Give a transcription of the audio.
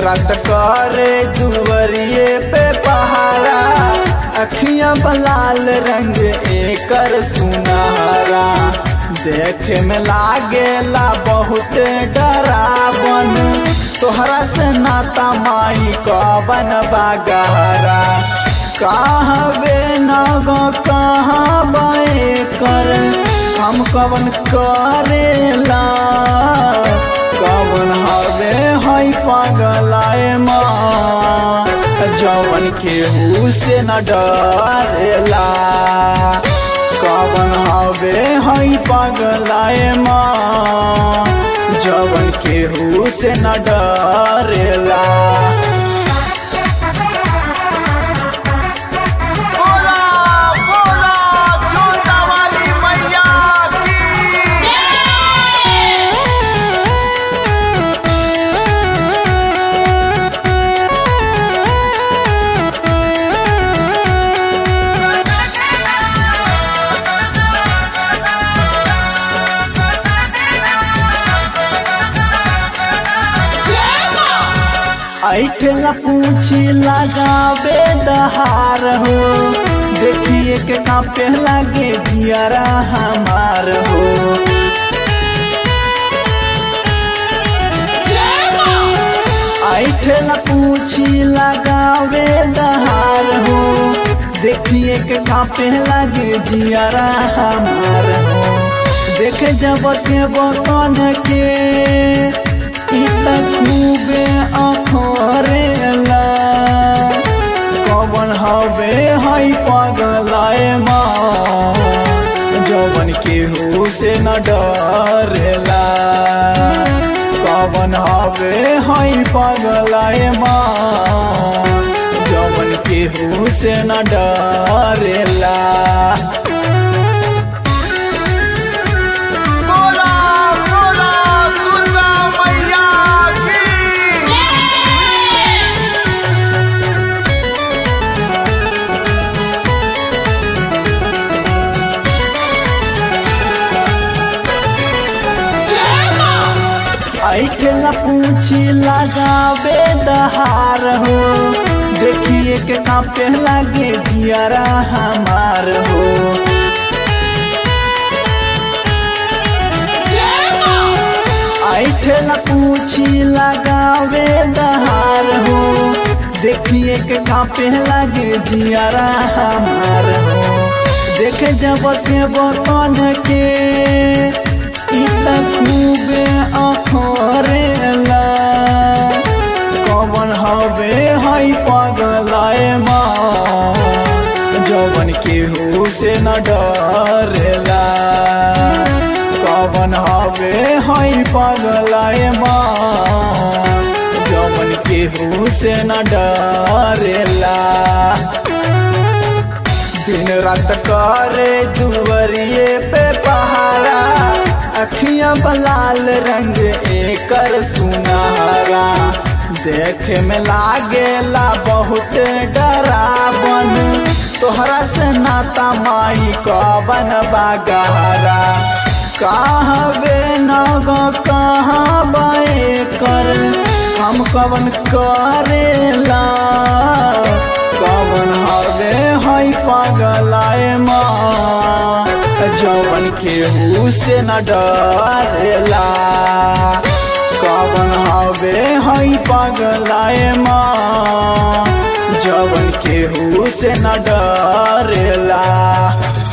रात करे दुवरिए पे पहारा अखियां बलाल रंग एकर सुनहरा देखे में लागेला बहुत डरावन तोहरा से नाता माई कवन बागहरा कहबे नगो कहाँ बे कर हम कवन करेला कवन हवे हई पगलाए माँ जवन केहू से न डरेला कवन हवे हई पगलाए माँ जवन केहू से न डरेला बोला बोला जोता वाली मैया की ऐठला पूछी लगावे दहार हो देखिए के कांपे लागे जियारा हमार हो ऐठला पूछी लगावे दहार हो देखिए के कांपे लागे जियारा हमार हो देख जब के बकन के इत खूबे अखरेला कवन हवे हई पगलाए माँ जवन केहू से न डरेला कवन हवे हई पगलाए माँ जवन केहू से न डरेला बोला बोला दुर्गा मैया की ऐठला पूछी लगावे दहार हो देखिए के कांपे लागे जियारा हमार हो ऐठला पूछी लगावे दहार हो देखिए के कांपे लागे जियारा हमार हो देख जब के बतन के इत खूबे अखरेला कवन हवे हई पगलाए माँ जवन केहू से न डरेला कवन हवे हई पगलाए माँ जवन केहू से न डरेला दिन रात करे दुवरिए पे पहारा अखियां बलाल रंग एकर सुनहरा देखे में लागेला बहुत डरावन तोहरा से नाता माई कवन बागहरा कहबे नगो कहाँ बे कर हम कवन करेला कवन हवे हई पगलाए माँ जवन केहू से न डरेला कवन हवे हई पगलाए माँ जवन केहू से न डरेला